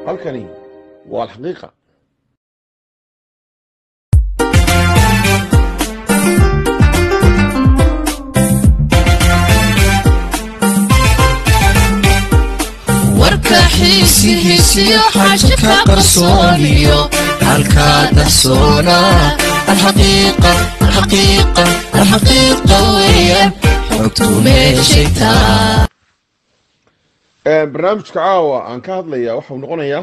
halkani waa alxaqiiqa warka xiisihiisiyo xaaja ka qarsooniyo halkaa dahsoona alxaqiiqa alxaqiiqa alxaqiiqa weeyaan xogtu meeshay taa barnaamijka caawa aan ka hadlayaa waxau noqonayaa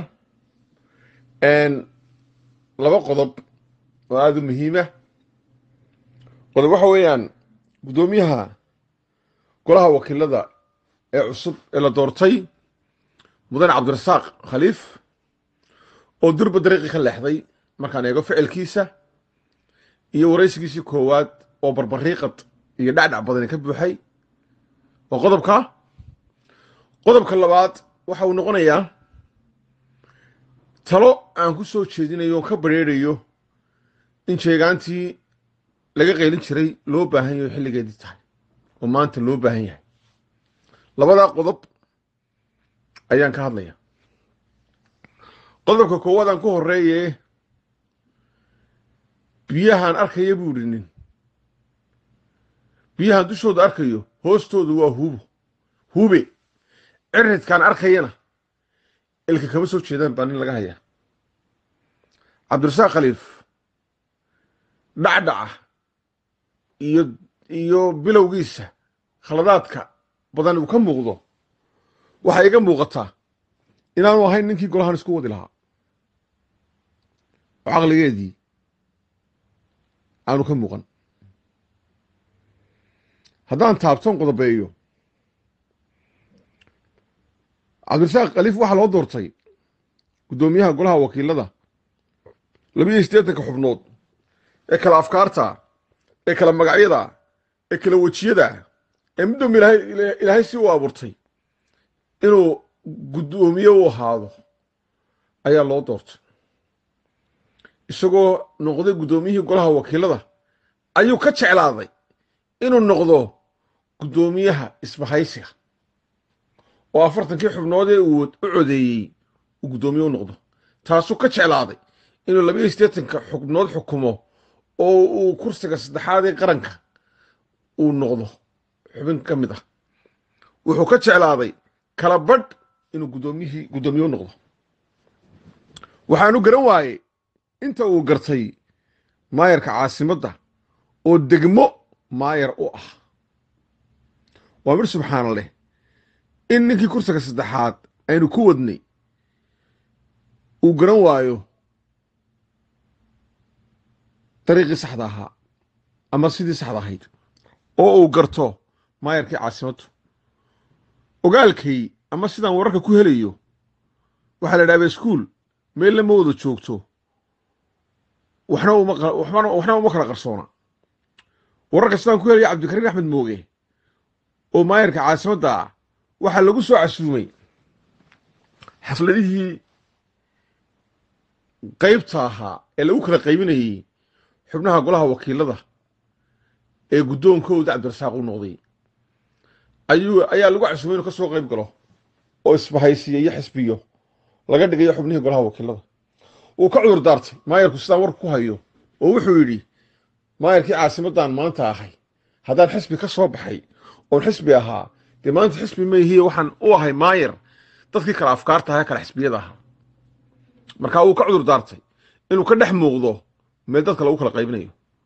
laba qodob oo aada u muhiima qodob waxa weeyaan guddoomiyaha golaha wakiilada ee cusub ee la doortay mudane cabdirasaaq khaliif oo durba dariiqi ka leexday markaan eego ficilkiisa iyo waraysigiisii koowaad oo barbariiqad iyo dhacdhac badani ka buuxay waa qodobka qodobka labaad waxa uu noqonayaa talo aan ku soo jeedinayo oo ka bareerayo in jeegaantii laga qaylin jiray loo baahan yaho xilligeedii tahay oo maanta loo baahan yahay labadaa qodob ayaan ka hadlaya qodobka koowaad aan ku horeeye biyahaan arkaya buu idhi nin biyahaan dushooda arkayo hoostoodu waa huubo huube ciridkaan arkayana ilka kama soo jeedaan baa nin laga hayaa cabdirasaaq khaliif dhacdhaca iyo iyo bilowgiisa khaladaadka badan uu ka muuqdo waxay iga muuqataa inaanu ahayn ninkii golahan isku wadi lahaa oo caqligeedii aanu ka muuqan haddaan taabton qodobeeyo cabdirasaaq khaliif waxaa loo doortay guddoomiyaha golaha wakiilada labiyo siddeetanka xubnood ee kala afkaarta ee kala magacyada ee kala wejiyada ee middoom ilaahay si uu abuurtay inuu guddoomiye u ahaado ayaa loo doortay isagoo noqday guddoomiyihii golaha wakiilada ayuu ka jeclaaday inuu noqdo guddoomiyaha isbahaysiga oo afartankii xubnoodee uu u codeeyey uu guddoomiye u noqdo taasuu ka jeclaaday inuu labiyo siddeetanka xubnood xukumo oo uu kursiga saddexaad ee qaranka uu noqdo xubin ka mid ah wuxuu ka jeclaaday kala badh inuu guddoomiyihii guddoomiye u noqdo waxaanu garan waayey inta uu gartay maayarka caasimadda oo degmo maayar u ah waa midh subxaana leh in ninkii kursiga saddexaad aynu ku wadnay uu garan waayo dariiqii saxda ahaa ama sidii saxda ahayd oo uu garto maayarkii caasimaddu ogaalkay ama sidaan wararka ku helayo waxaa la idhahdaa iskuul meel lama wada joogto waxna waxna uma kala qarsoona wararka sidaan ku helaya cabdikariin axmed mooge oo maayarka caasimadda ah waxaa lagu soo casuumay xafladihii qaybta ahaa ee lagu kala qaybinayey xubnaha golaha wakiilada ee guddoonkooda cabdirasaaq u noqday ayuu ayaa lagu casuumay inuu ka soo qayb galo oo isbahaysiyo iyo xisbiyo laga dhigayo xubnihii golaha wakiilada wuu ka cudur daartay maayarku sidaan warka ku hayo oo wuxuu yidhi maayarkii caasimaddan maanta ahay haddaan xisbi ka soo baxay oon xisbi ahaa dee maanta xisbi maihiye waxaan u ahay maayar dadkii kale afkaarta ahaa kale xisbiyada ahaa markaa wuu ka cudur daartay inuu ka dhex muuqdo meel dadka lagu kala qaybinayo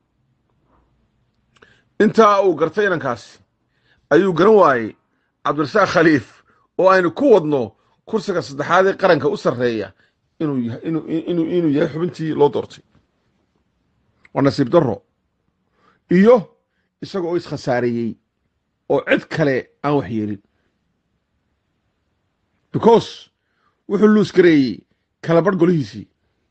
intaa uu gartay inankaasi ayuu garan waayey cabdirasaaq khaliif oo aynu ku wadno kursiga saddexaad ee qaranka u sarreeya inuu yahay xubintii loo doortay waa nasiib darro iyo isaga oo iskhasaareeyey oo cid kale aan wax yeelin because wuxuu luus gareeyey kala badh golihiisii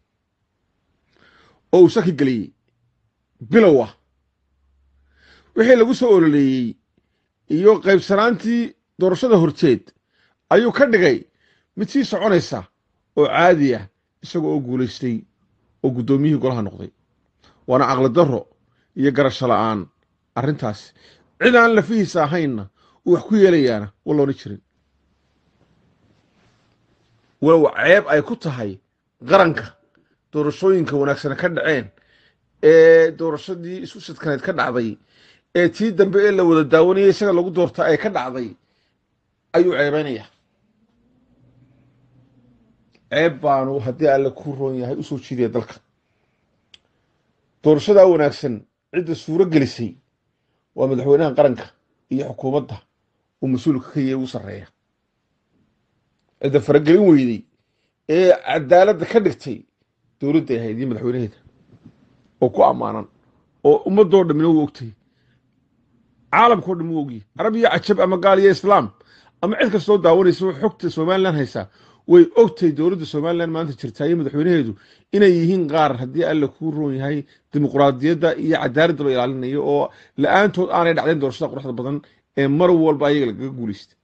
oo uu saki geliyey bilow ah wixii lagu soo ololeeyey iyo qaybsanaantii doorashada horteed ayuu ka dhigay mid sii soconaysa oo caadi ah isaga oo guulaystay oo guddoomiyihii golaha noqday waana caqli darro iyo garasho la'aan arrintaas cid aan lafihiisa ahaynna uu wax ku yeelayaana walloona jirin walow ceeb ay ku tahay qaranka doorashooyinka wanaagsana ka dhaceen ee doorashadii isu sidkaneed ka dhacday ee tii dambe ee la wada daawanayay isaga lagu doorta ay ka dhacday ayuu ceebaynaya ceeb baanu haddii alle ku roon yahay usoo jiidaya dalka doorashadaa wanaagsan cidda suuro gelisay waa madaxweynaha qaranka iyo xukuumadda uu mas-uulka ka yahay ugu sarreeya cidda faragelin weyday ee cadaaladda ka dhigtay dowladday ahayd iyo madaxweynaheeda oo ku ammaanan oo ummadoo dhammina u ogtay caalamkao dhan u ogyahy carab iyo cajab ama gaal iyo islaam ama cid kastoo daawanaysa xogta somalilan haysaa way ogtay dowladda somalilan maanta jirtaa iyo madaxweynaheedu inay yihiin qaar haddii alle kuu roon yahay dimuqraadiyadda iyo cadaaladda loo ilaalinayo oo la-aantood aanay dhacdayn doorashada quruxda badan ee mar walba ayaga lagaga guulaysta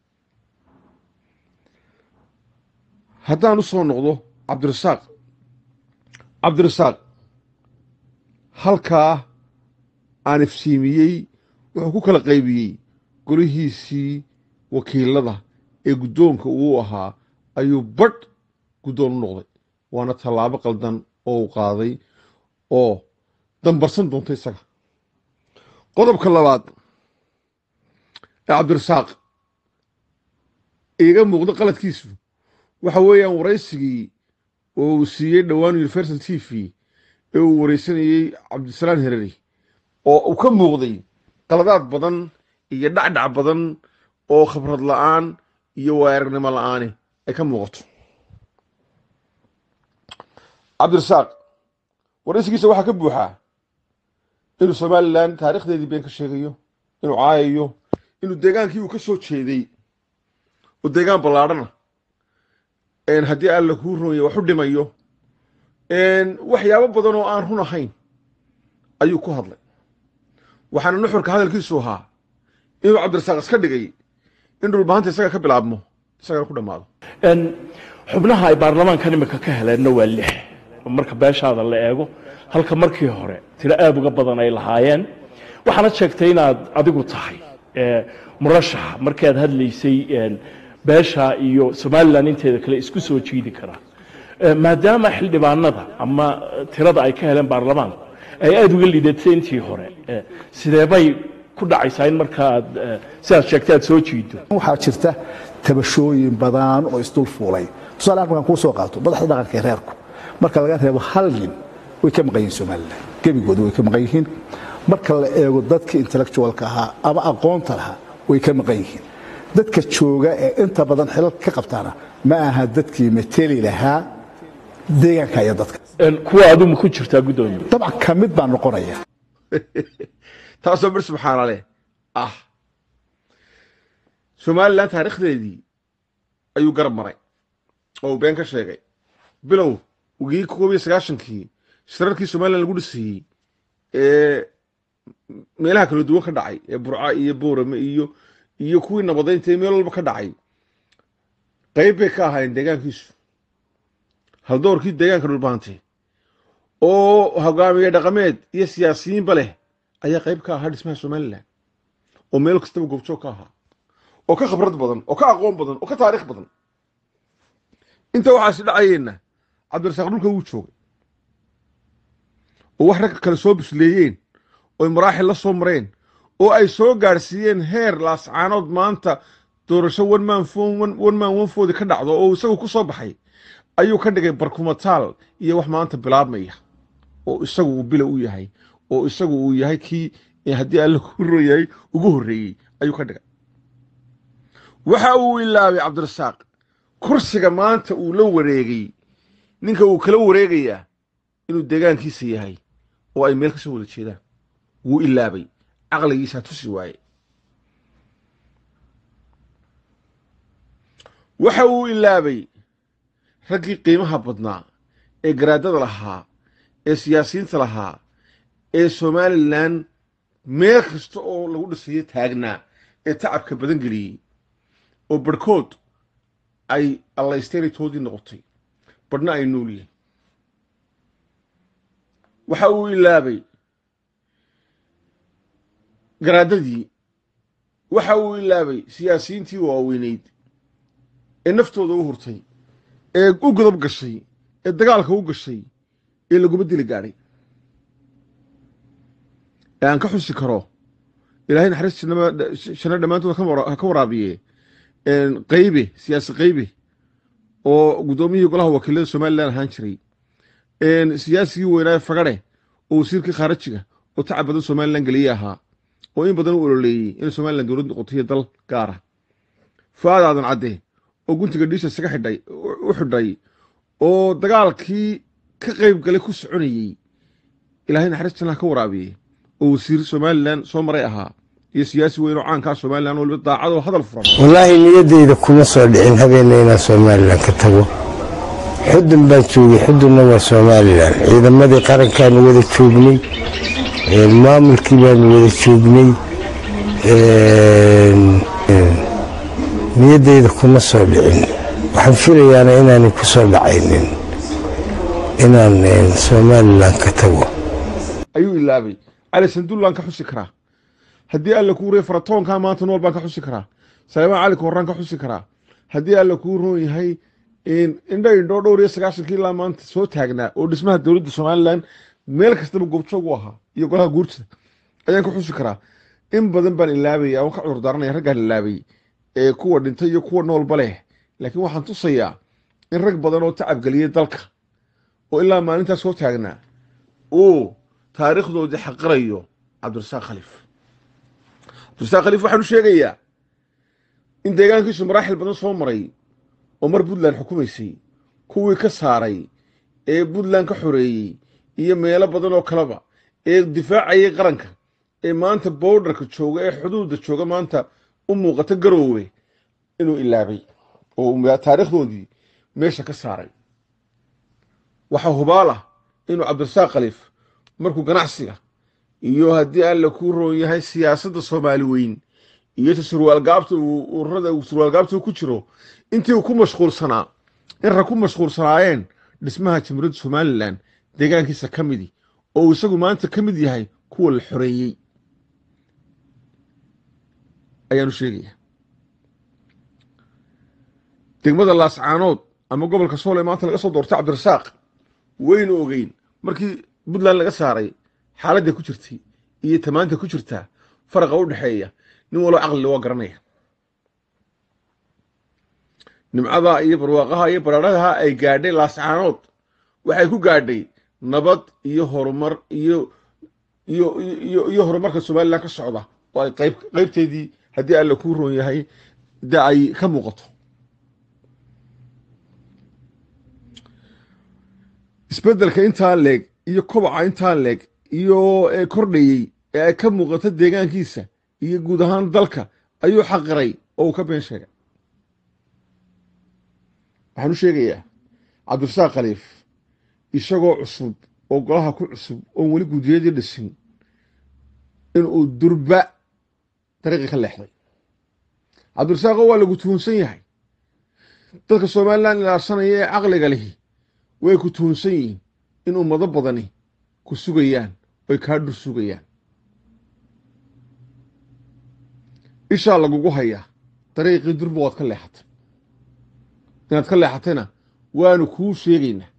haddaan u soo noqdo cabdirasaaq cabdirasaaq halkaa aan ifsiimiyey wuxuu ku kala qaybiyey golihiisii wakiilada ee guddoonka uu ahaa ayuu badh guddoon u noqday waana tallaabo qaldan oo uu qaaday oo dambarsan doonta isaga qodobka labaad ee cabdirasaaq iiga muuqdo qaladkiisu waxa weeyaan waraysigii oo uu siiyey dhowaan universal t v ee uu waraysanayey cabdisalaan hereri oo uu ka muuqday qaladaad badan iyo dhacdhac badan oo khibrad la'aan iyo waaragnimo la'aani ay ka muuqato cabdirasaaq waraysigiisa waxaa ka buuxaa inuu somalilan taarikhdeedii been ka sheegayo inuu caayayo inuu deegaankii uu ka soo jeeday oo deegaan ballaadhana haddii alla kuu roonya wax u dhimayo waxyaabo badan oo aan run ahayn ayuu ku hadlay waxaana nuxurka hadalkiisu ahaa inuu cabdirasaaq iska dhigay in dhulbahanta isaga ka bilaabmo isagana ku dhammaado xubnaha ay baarlamaankan imika ka heleenna waa lix marka beeshaada la eego halka markii hore tiro aad uga badan ay lahaayeen waxaana sheegtay inaad adigu tahay murashaxa markii aad hadlaysay beesha iyo somalilan inteeda kale isku soo jiidi karaa maadaama xildhibaanada ama tirada ay ka heleen baarlamaanku ay aada uga liidatay intii hore sidee bay ku dhacaysaa in markaaad sidaad sheegtay aad soo jiido waxaa jirta tabashooyin badan oo isdul fuulay tusaale markaan kuu soo qaato madaxda dhaqanka ee reerku marka laga reebo hal nin way ka maqan yihiin somalilan gebigooda way ka maqan yihiin marka la eego dadka intellectualka ahaa ama aqoonta lahaa way ka maqan yihiin dadka jooga ee inta badan xilal ka qabtaana ma aha dadkii mateli lahaa deegaanka iyo dadka kuwa aduma ku jirtaa guddoomiye dabcan ka mid baan noqonaya taasoo bir subxaana leh ah somalilan taarikhdeedii ayuu garab maray oo uu been ka sheegay bilow wigii koob iyo sagaashankii shirarkii somalilan lagu dhisayey ee meelaha kala duwan ka dhacay ee burca iyo boorame iyo iyo kuwii nabadaynta ee meel walba ka dhacay qayb bay ka ahaayeen deegaankiisu haldoorkii deegaanka dhulbaantay oo hogaamiye dhaqameed iyo siyaasiyiinba leh ayaa qayb ka ahaa dhismaha somalilan oo meel kastaba goobjoog ka ahaa oo ka khibrad badan oo ka aqoon badan oo ka taarikh badan inta waxaasi dhacayeenna cabdirasaaq dhulka wuu joogay oo wax ragga kale soo bisleeyeen ooy maraaxil la soo mareen oo ay soo gaadhsiiyeen heer laascaanood maanta doorasho wanmaan wanmaan wanfoodi ka dhacdo oo isagu ku soo baxay ayuu ka dhigay barkumataal iyo wax maanta bilaabmaya oo isagu uu bila u yahay oo isagu uu yahay kii haddii alla ku royahay ugu horreeyey ayuu ka dhigay waxa uu ilaabay cabdirasaaq kursiga maanta uu la wareegay ninka uu kala wareegayaa inuu deegaankiisa yahay oo ay meel ka soo wada jeedaan wuu ilaabay caqligiisaa tusi waaye waxa uu ilaabay raggii qiimaha badnaa ee garaadada lahaa ee siyaasiyiinta lahaa ee somalilan meel kasta oo lagu dhisayo taagnaa ee tacabka badan geliyey oo barhkood ay allaysteenitoodii noqotay badhna ay nool yihiin waxa uu ilaabay garaadadii waxa uu ilaabay siyaasiyiintii waaweyneyd ee naftooda u hurtay ee u godob gashay ee dagaalka u gashay ee laguma dili gaadhay ee aan ka xusi karo ilaahay naxariis shana dhammaantood ha ka waraabiye qaybe siyaasi qaybe oo guddoomiyihii golaha wakiilada somalilan ahaan jiray siyaasigii weynaaye fagare oo wasiirkii khaarajiga oo tacab badan somalilan geliye ahaa oo in badan u ololeeyey inay somalilan dowlad noqotoiyo dal gaara fu'aad aadan cadde oo guntiga dhiisha isaga xidhay u xidhay oo dagaalkii ka qayb galay ku soconayey ilaahay naxariis jannaha ka waraabiyey oo wasiir somalilan soo maray ahaa iyo siyaasi weyn oo caankaa somalilan waliba daacadoo hadal furan wallaahi niyaddayda kuma soo dhicin habeenna inaan somalilan ka tago xudun baan joogay xudunna waa somalilan ciidamadii qarankaanu wada joognay maamulkii baanu wada joognay niyaddayda kuma soo dhicin waxaan filayaana inaanay ku soo dhacaynin inaan somalilan ka tago ayuu ilaabay cali sandullaan ka xusi karaa haddii alla kuu rey faratoonkaa maanta nool baan ka xusi karaa saleemaan cali kooraan ka xusi karaa haddii alla kuu roon yahay indho indhoo dhowr iyo sagaashankii ilaa maanta soo taagnaa oo dhismaha dowladda somalilan meel kastaba goobjoog u ahaa iyo golaha guurtida ayaan ka xusi karaa in badan baan ilaabaya oon ka cudur daaranaya raggaan ilaabay ee kuwa dhintay iyo kuwa noolba leh laakiin waxaan tusayaa in rag badan oo tacab geliyey dalka oo ilaa maalintaas soo taagnaa uu taariikhdoodii xaqirayo cabdirasaaq khaliif cabdirasaaq khaliif waxaanu sheegayaa in deegaankiisu maraaxil badan soo maray oo mar puntland xukumaysay kuwii ka saaray ee puntland ka xoreeyey iyo meelo badan oo kaleba ee difaacayay qaranka ee maanta bowdharka jooga ee xuduudda jooga maanta u muuqata garoowe inuu ilaabay oo taariikhdoodii meesha ka saaray waxaa hubaal ah inuu cabdirasaaq khaliif markuu ganacsiga iyo haddii alla kuu roon yahay siyaasadda soomaali weyn iyo ta surwaalgaabta ururada surwaalgaabta ku jiro intii uu ku mashquulsanaa in rag ku mashquulsanaayeen dhismaha jamhuuriyadda somalilan deegaankiisa ka midi oo uu isagu maanta ka mid yahay kuwa la xoreeyey ayaanu sheegaya degmada laascaanood ama gobolka sool ee maanta laga soo doortay cabdirasaaq waynu ogeyn markii puntland laga saaray xaaladday ku jirtay iyo tamaanta ku jirtaa faraqa u dhexeeya nin waloo caqlile waa garanaya nimcada iyo barwaaqaha iyo baraaraha ay gaadhay laascaanood waxay ku gaadhay nabad iyo horumar iyo iyo iyo iyo horumarka somalilan ka socda oo ay qayb qaybteedii haddii alla kuu roon yahay de ay ka muuqato isbeddelka intaa leeg iyo kobaca intaa leeg iyo kordhayey ee ay ka muuqato deegaankiisa iyo guud ahaan dalka ayuu xaqiray oo uu ka been sheegay waxaan u sheegayaa cabdirasaaq khaliif isagoo cusub oo golaha ku cusub oon weli guudiyadii dhisin inuu durba dariiqii ka leexday cabdirasaaqo waa lagu tuhunsan yahay dadka somalilan ilaarsanaya ee caqliga lihi way ku tuhunsan yihiin in ummado badani ku sugayaan oy kaa dhur sugayaan ishaa lagugu hayaa dariiqii durba waad ka leexatay inaad ka leexatayna waanu kuu sheegaynaa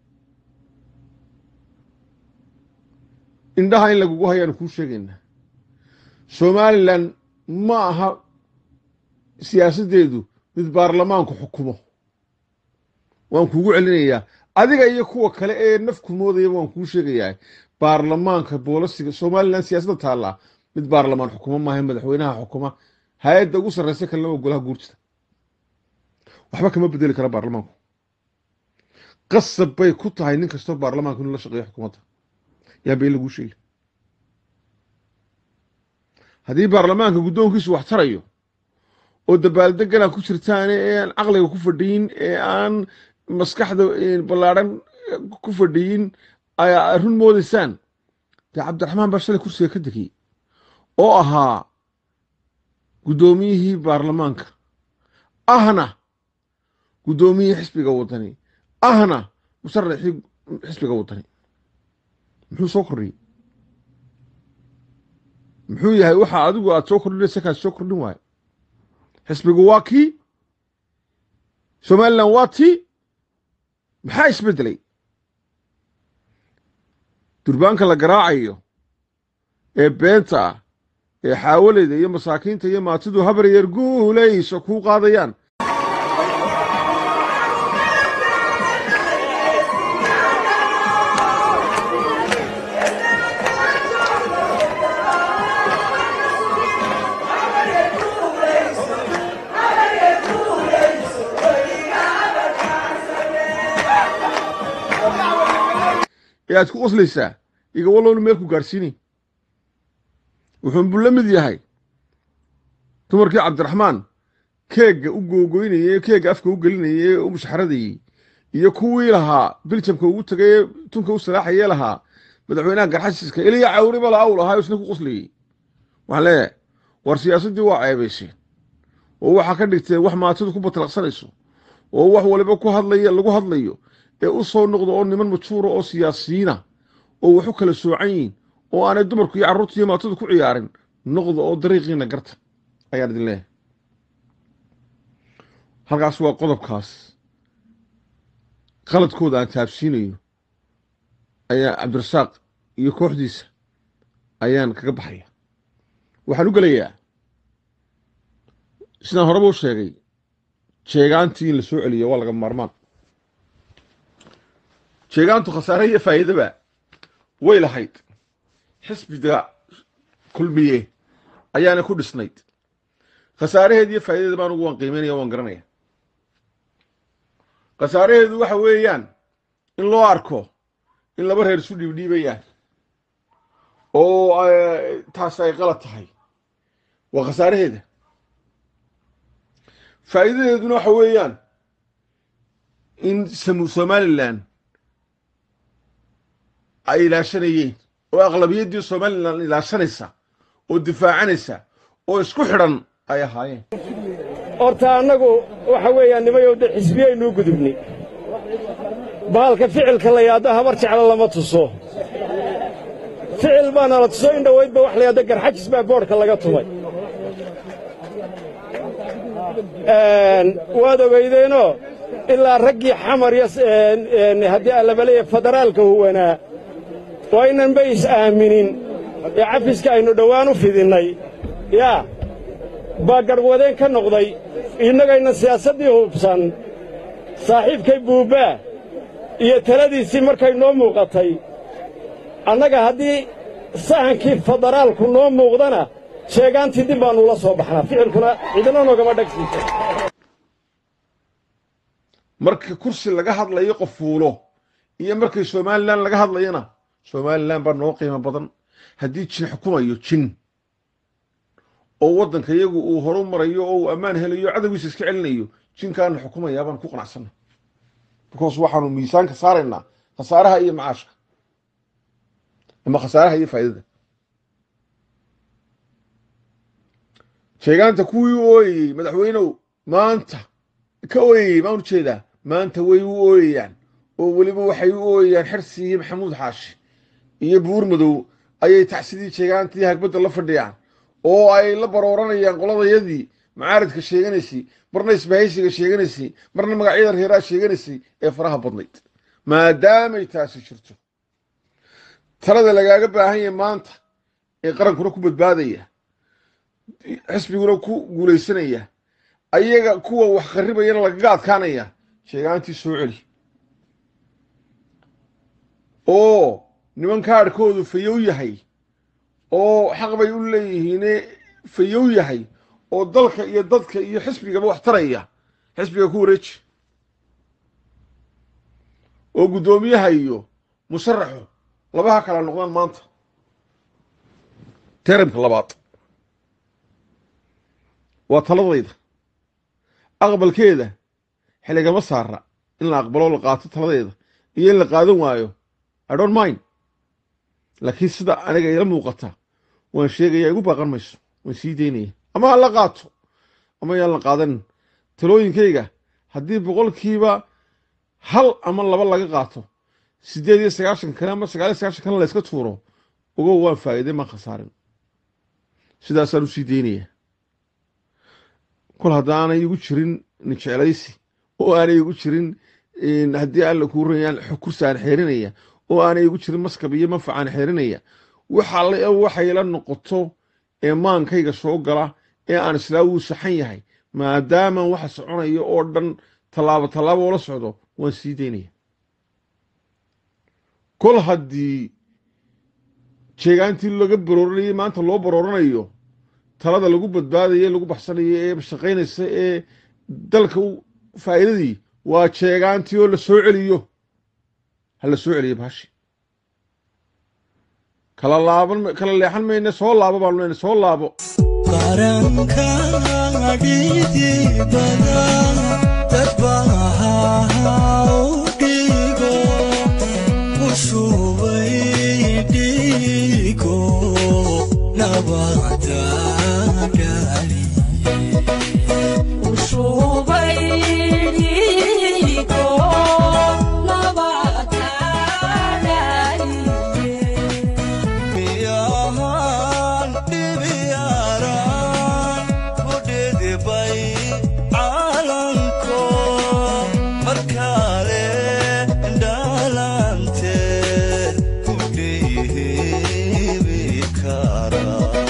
indhaha in lagugu hayaanu kuu sheegaynaa somalilan ma aha siyaasaddeedu mid baarlamaanku xukumo waan kuugu celinayaa adiga iyo kuwa kale ee nafku moodayaba waan kuu sheegayaa baarlamaanka boolasiga somalilan siyaasadda taallaa mid baarlamaan xukumo maaha madaxweynaha xukuma hay-adda ugu sarreysa kalena waa golaha guurtida waxba kama bedeli kara baarlamaanku qasab bay ku tahay nin kastoo baarlamaanku inuu la shaqeeyo xukuumadda yaa bay laguu sheegi haddii baarlamaanka guddoonkiisu wax tarayo oo dabaaldegana ku jirtaane ee aan caqliga ku fadhiyin ee aan maskaxda ballaadhan ku fadhiyin ayaa run moodaysaan dee cabdiraxmaan baa shalay kursiga ka degay oo ahaa guddoomiyihii baarlamaanka ahna guddoomiyihii xisbiga waddani ahna musharaxii xisbiga waddani muxuu soo kordhiyey muxuu yahay waxa adigu aad soo kordhinaysa kaas soo kordhin waayo xisbigu waa kii somalilan waa tii maxaa isbeddelay durbaanka la garaacayo ee beenta ah ee xaawaleyda iyo masaakiinta iyo maatidu habar yar guulayso kuu qaadayaan ee aad ku qoslaysaa iga wallowna meel ku gaadhsiinay wuxuunbuu la mid yahay dumarkii cabdiraxmaan keegga u googoynayey ee keegga afka u gelinayay ee u mushxaradayey iyo kuwii lahaa biljamka ugu tegay ee tunka u salaaxayee lahaa madaxweynaha garxasiska iliya cawriba la aw lahaa isna ku qoslayey waxaan leeyahay war siyaasaddii waa ceebayseen oo waxaa ka dhigteen wax maatidu ku batalaqsanayso oo wax waliba ku hadlaya lagu hadlayo ee u soo noqdo oo niman majuura oo siyaasiyiina oo wax u kala soocan yihin oo aanay dumarku iyo carruurta iyo maatidu ku ciyaarin noqda oo dariiqiina garta ayaan idin leeyahay halkaas waa qodobkaas qaladkooda aan taabsiinayo ayaa cabdirasaaq iyo kooxdiisa ayaan kaga baxaya waxaan u gelayaa sidaan horeba u sheegay jeegaantii in la soo celiyo waa laga maarmaan jeegaantu khasaare iyo faa'iidaba way lahayd xisbiga kulmiye ayaana ku dhisnayd khasaaraheed iyo faa'idadeeda baan ugu waan qiimeynaya waan garanaya khasaaraheedu waxa weeyaan in loo arko in laba reer isu dhiibdhiibayaan oo taas ay qalad tahay waa khasaaraheeda faa'iidadeeduna waxa weeyaan in somalilan ay ilaashanayeen oo aqlabiyaddii somalilan ilaashanaysa oo difaacanaysa oo isku xidhan ay ahaayeen horta annagu waxa weeyaan nimayow de xisbiyaynuu gudubnay bahalka ficilka la yaaddo habar jeclo lama tuso ficil baana la tuso in dhowaydba wax la yaaddo garxajis baa boodhka laga tumay waad ogaydeenoo ilaa raggii xamar iyo haddii allabaleeya federaalka huwanaa waa inanba is aaminin ee cafiska aynu dhowaan u fidinnay yaa baa garhwadeen ka noqday innagayna siyaasaddii hubsan saaxiibkay buubbaa iyo taladiisii markay noo muuqatay annaga haddii sahankii federaalku noo muuqdana sheegaantii dib baannu la soo baxnaa ficilkuna cidina noogama dhagsiisa marka kursi laga hadlayo qof fuulo iyo markay somalilan laga hadlayana somalilan baa noo qiimo badan haddii jin xukumayo jin oo waddanka iyagu uu horu marayo oo uu ammaan helayo cadowgiisa iska celinayo jinkaana xukumayaa baan ku qanacsanna because waxaanu miisaanka saaraynaa khasaaraha iyo macaashka ama khasaaraha iyo faa'idada sheegaanta kuwii u ooyayey madaxweynow maanta ka ooyayey maan u jeedaa maanta way u ooyayaan oo weliba waxay u ooyayaan xirsi iyo maxamuud xaashi iyo buur madow ayay tacsidii sheegaantii hagbadda la fadhiyaan oo ay la barooranayaan qoladayadii macaaridka sheeganaysay marna isbahaysiga sheeganaysay marna magacyada reeraha sheeganaysay ee faraha badnayd maadaamay taasi jirto talada lagaaga baahan yahay maanta ee qarankuna ku badbaadaya xisbiguna ku guulaysanaya ayaga kuwa wax qarribayana lagaga adkaanaya sheegaantii soo celi oo niman kaadhkoodu fayow yahay oo xaq bay u leeyihiine fayow yahay oo dalka iyo dadka iyo xisbigaba wax taraya xisbiga ku wareeji oo guddoomiyaha iyo musharaxu labaha kala noqdaan maanta teramka labaad waa taladayda aqbalkeeda xilligama saara in la aqbalo la qaato taladeeda iyo in la qaadan waayo i don't mind laakiin sida aniga ila muuqata waan sheegaya igu baaqan mayso waan sii daynaya ama ha la qaato ama yaan la qaadanin talooyinkayga haddii boqolkiiba hal ama laba laga qaato siddeed iyo sagaashan kale ama sagaal iyo sagaashan kale la yska tuuro ogow waan faa'iiday maan khasaarin sidaasaan u sii daynaya kol haddaanay igu jirin nijeclaysi oo aanay igu jirin haddii alla kuu rayaan kursi aan xeerinaya oo aanay igu jirin maskab iyo manfac aan xeerinaya waxa waxay la noqoto ee maankayga soo gala ee aan islaa wuu saxan yahay maadaama waxa soconaya oo dhan tallaabo tallaabo oola socdo waan sii daynaya kol haddii jeegaantii laga barooranayay maanta loo barooranayo talada lagu badbaadayo lagu baxsanayo ee shaqaynaysa ee dalka faa'iidadii waa jeegaantii oo la soo celiyo ha la soo celiyo baashi kala laaban kala leexan mayne soo laabo baanu leyna soo laabo qarankaadhidibada dadbaha udhigo ushubay dhigo nabada miyahan dhibiyaaran ku dhidibay calanko markale dhalanteed ku dhiibi kara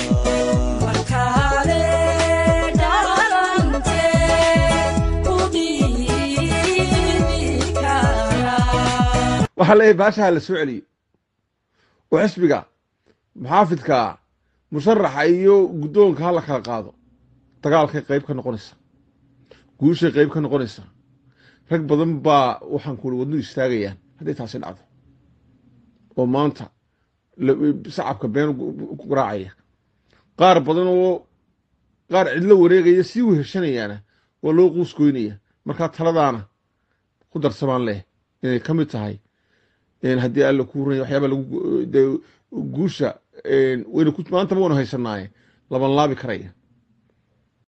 waxaa leeyahay baasha ha la soo celiyo oo xisbiga muxaafidka musharaxa iyo guddoonka ha la kala qaado dagaalkay qayb ka noqonaysa guushay qayb ka noqonaysa rag badan baa waxaan kuuli wadnu istaagayaan hadday taasi dhacdo oo maanta sacabka been ku garaacaya qaar badan oo qaar cidlo wareegaya sii weheshanayaana waa loo quus goynaya markaa taladaana ku darsamaan leh inay ka mid tahay haddii alla kuu ranya waxyaaba lagu guusha waynu maantaba waynu haysanaaye laban laabi karaya